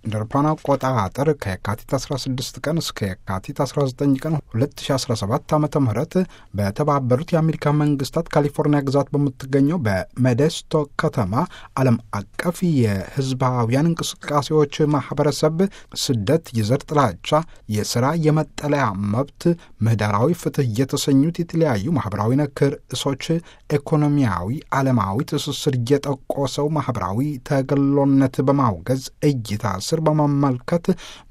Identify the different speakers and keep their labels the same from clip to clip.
Speaker 1: እንደ አውሮፓውያን አቆጣጠር ከየካቲት 16 ቀን እስከ የካቲት 19 ቀን 2017 ዓ ም በተባበሩት የአሜሪካ መንግስታት ካሊፎርኒያ ግዛት በምትገኘው በሜዴስቶ ከተማ ዓለም አቀፍ የህዝባውያን እንቅስቃሴዎች ማህበረሰብ ስደት፣ የዘር ጥላቻ፣ የስራ የመጠለያ መብት፣ ምህዳራዊ ፍትህ የተሰኙት የተለያዩ ማህበራዊ ነክ ርዕሶች ኢኮኖሚያዊ፣ ዓለማዊ ትስስር እየጠቆሰው ማህበራዊ ተገሎነት በማውገዝ እይታ ስር በመመልከት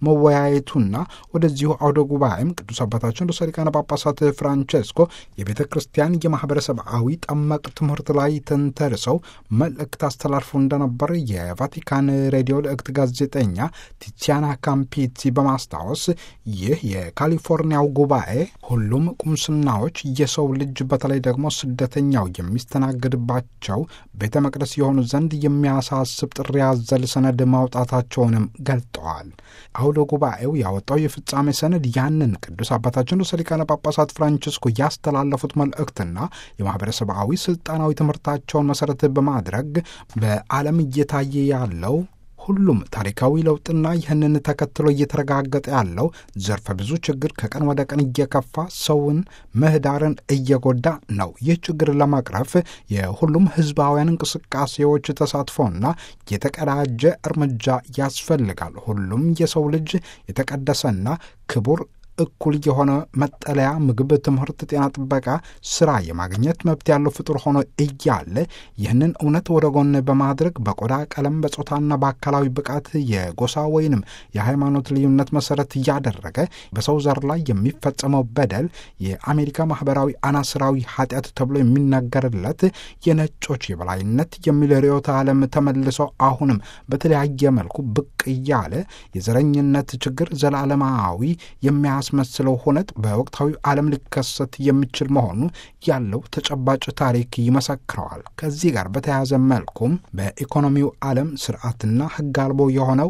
Speaker 1: መወያየቱና ወደዚሁ አውደ ጉባኤም ቅዱስ አባታችን ርዕሰ ሊቃነ ጳጳሳት ፍራንቼስኮ የቤተ ክርስቲያን የማህበረሰባዊ ጠመቅ ትምህርት ላይ ተንተርሰው መልእክት አስተላልፎ እንደነበር የቫቲካን ሬዲዮ ልእክት ጋዜጠኛ ቲቲያና ካምፒቲ በማስታወስ ይህ የካሊፎርኒያው ጉባኤ ሁሉም ቁምስናዎች የሰው ልጅ በተለይ ደግሞ ስደተኛው የሚስተናገድባቸው ቤተ መቅደስ የሆኑ ዘንድ የሚያሳስብ ጥሪ ያዘል ሰነድ ማውጣታቸውንም ገልጠዋል። አውደ ጉባኤው ያወጣው የፍጻሜ ሰነድ ያንን ቅዱስ አባታችን ርዕሰ ሊቃነ ጳጳሳት ፍራንቺስኮ ያስተላለፉት መልእክትና የማህበረሰባዊ ስልጣናዊ ትምህርታቸውን መሰረት በማድረግ በዓለም እየታየ ያለው ሁሉም ታሪካዊ ለውጥና ይህንን ተከትሎ እየተረጋገጠ ያለው ዘርፈ ብዙ ችግር ከቀን ወደ ቀን እየከፋ ሰውን ምህዳርን እየጎዳ ነው። ይህ ችግር ለመቅረፍ የሁሉም ህዝባውያን እንቅስቃሴዎች ተሳትፎና የተቀዳጀ እርምጃ ያስፈልጋል። ሁሉም የሰው ልጅ የተቀደሰና ክቡር እኩል የሆነ መጠለያ፣ ምግብ፣ ትምህርት፣ ጤና ጥበቃ፣ ስራ የማግኘት መብት ያለው ፍጡር ሆኖ እያለ ይህንን እውነት ወደ ጎን በማድረግ በቆዳ ቀለም፣ በጾታና በአካላዊ ብቃት የጎሳ ወይንም የሃይማኖት ልዩነት መሰረት እያደረገ በሰው ዘር ላይ የሚፈጸመው በደል የአሜሪካ ማህበራዊ አናስራዊ ኃጢአት ተብሎ የሚነገርለት የነጮች የበላይነት የሚል ርዕዮተ ዓለም ተመልሶ አሁንም በተለያየ መልኩ ብቅ እያለ የዘረኝነት ችግር ዘላለማዊ የሚያ የሚያስመስለው ሁነት በወቅታዊ ዓለም ሊከሰት የሚችል መሆኑ ያለው ተጨባጭ ታሪክ ይመሰክረዋል። ከዚህ ጋር በተያያዘ መልኩም በኢኮኖሚው ዓለም ስርዓትና ሕግ አልቦ የሆነው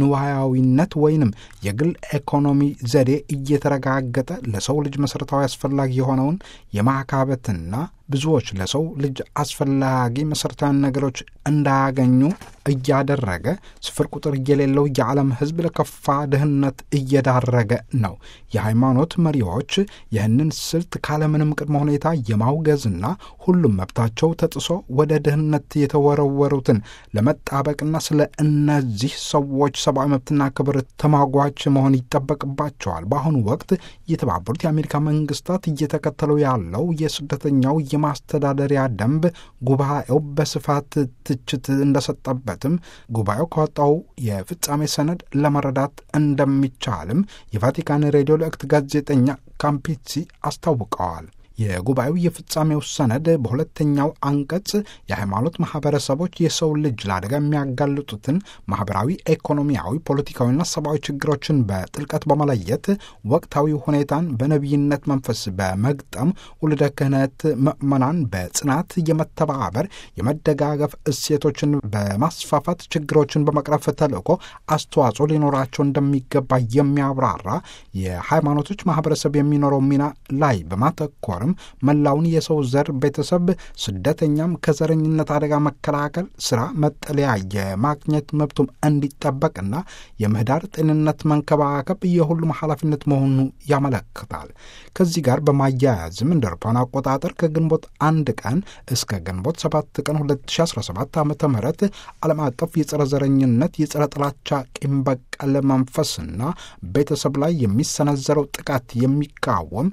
Speaker 1: ንዋያዊነት ወይንም የግል ኢኮኖሚ ዘዴ እየተረጋገጠ ለሰው ልጅ መሠረታዊ አስፈላጊ የሆነውን የማካበትና ብዙዎች ለሰው ልጅ አስፈላጊ መሠረታዊ ነገሮች እንዳያገኙ እያደረገ ስፍር ቁጥር የሌለው የዓለም ሕዝብ ለከፋ ድህነት እየዳረገ ነው። የሃይማኖት መሪዎች ይህንን ስልት ካለምንም ቅድመ ሁኔታ የማውገዝና ሁሉም መብታቸው ተጥሶ ወደ ድህነት የተወረወሩትን ለመጣበቅና ስለ እነዚህ ሰዎች ሰብአዊ መብትና ክብር ተሟጓች መሆን ይጠበቅባቸዋል። በአሁኑ ወቅት የተባበሩት የአሜሪካ መንግስታት እየተከተለው ያለው የስደተኛው የማስተዳደሪያ ደንብ ጉባኤው በስፋት ትችት እንደሰጠበትም ጉባኤው ካወጣው የፍጻሜ ሰነድ ለመረዳት እንደሚቻልም የቫቲካን ሬዲዮ ልእክት ጋዜጠኛ ካምፒሲ አስታውቀዋል። የጉባኤው የፍጻሜው ሰነድ በሁለተኛው አንቀጽ የሃይማኖት ማህበረሰቦች የሰው ልጅ ለአደጋ የሚያጋልጡትን ማህበራዊ፣ ኢኮኖሚያዊ፣ ፖለቲካዊና ሰብአዊ ችግሮችን በጥልቀት በመለየት ወቅታዊ ሁኔታን በነቢይነት መንፈስ በመግጠም ውልደ ክህነት ምዕመናን በጽናት የመተባበር የመደጋገፍ እሴቶችን በማስፋፋት ችግሮችን በመቅረፍ ተልእኮ አስተዋጽኦ ሊኖራቸው እንደሚገባ የሚያብራራ የሃይማኖቶች ማህበረሰብ የሚኖረው ሚና ላይ በማተኮር መላውን የሰው ዘር ቤተሰብ ስደተኛም ከዘረኝነት አደጋ መከላከል ስራ፣ መጠለያ የማግኘት መብቱም እንዲጠበቅና የምህዳር ጤንነት መንከባከብ የሁሉም ኃላፊነት መሆኑ ያመለክታል። ከዚህ ጋር በማያያዝም እንደ አውሮፓውያን አቆጣጠር ከግንቦት አንድ ቀን እስከ ግንቦት ሰባት ቀን 2017 ዓ ም ዓለም አቀፍ የጸረ ዘረኝነት የጸረ ጥላቻ ቂም በቀል መንፈስና ቤተሰብ ላይ የሚሰነዘረው ጥቃት የሚቃወም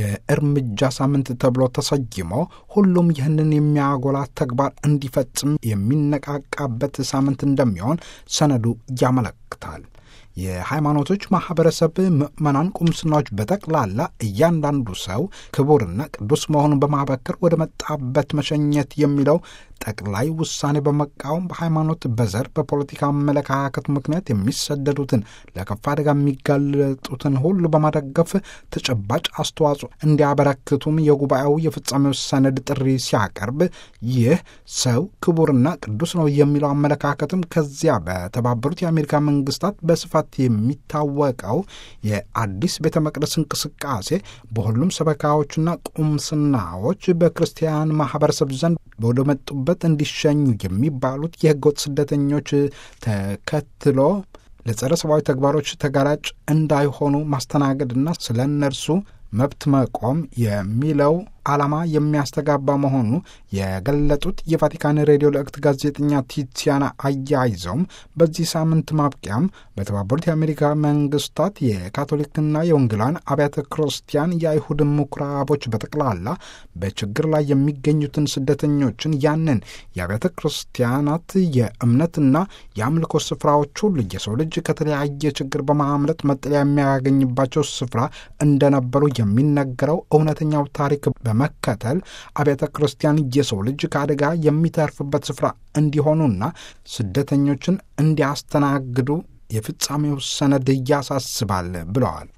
Speaker 1: የእርምጃ ሳምንት ተብሎ ተሰይሞ ሁሉም ይህንን የሚያጎላ ተግባር እንዲፈጽም የሚነቃቃበት ሳምንት እንደሚሆን ሰነዱ ያመለክታል። የሃይማኖቶች ማህበረሰብ ምዕመናን፣ ቁምስናዎች በጠቅላላ እያንዳንዱ ሰው ክቡርና ቅዱስ መሆኑን በማበከር ወደ መጣበት መሸኘት የሚለው ጠቅላይ ውሳኔ በመቃወም በሃይማኖት፣ በዘር፣ በፖለቲካ አመለካከት ምክንያት የሚሰደዱትን ለከፋ አደጋ የሚጋለጡትን ሁሉ በመደገፍ ተጨባጭ አስተዋጽኦ እንዲያበረክቱም የጉባኤው የፍጻሜው ሰነድ ጥሪ ሲያቀርብ ይህ ሰው ክቡርና ቅዱስ ነው የሚለው አመለካከትም ከዚያ በተባበሩት የአሜሪካ መንግስታት በስፋት የሚታወቀው የአዲስ ቤተ መቅደስ እንቅስቃሴ በሁሉም ሰበካዎችና ቁምስናዎች በክርስቲያን ማህበረሰብ ዘንድ ወደ መጡበት እንዲሸኙ የሚባሉት የህገወጥ ስደተኞች ተከትሎ ለጸረ ሰብአዊ ተግባሮች ተጋላጭ እንዳይሆኑ ማስተናገድና ስለ እነርሱ መብት መቆም የሚለው ዓላማ የሚያስተጋባ መሆኑ የገለጡት የቫቲካን ሬዲዮ ልዕክት ጋዜጠኛ ቲቲያና አያይዘውም በዚህ ሳምንት ማብቂያም በተባበሩት የአሜሪካ መንግስታት የካቶሊክና የወንጌላውያን አብያተ ክርስቲያን የአይሁድ ምኩራቦች በጠቅላላ በችግር ላይ የሚገኙትን ስደተኞችን ያንን የአብያተ ክርስቲያናት የእምነትና የአምልኮ ስፍራዎች ሁሉ የሰው ልጅ ከተለያየ ችግር በማምለጥ መጠለያ የሚያገኝባቸው ስፍራ እንደነበሩ የሚነገረው እውነተኛው ታሪክ በመከተል አብያተ ክርስቲያን የሰው ልጅ ከአደጋ የሚተርፍበት ስፍራ እንዲሆኑና ስደተኞችን እንዲያስተናግዱ የፍጻሜው ሰነድ ያሳስባል ብለዋል።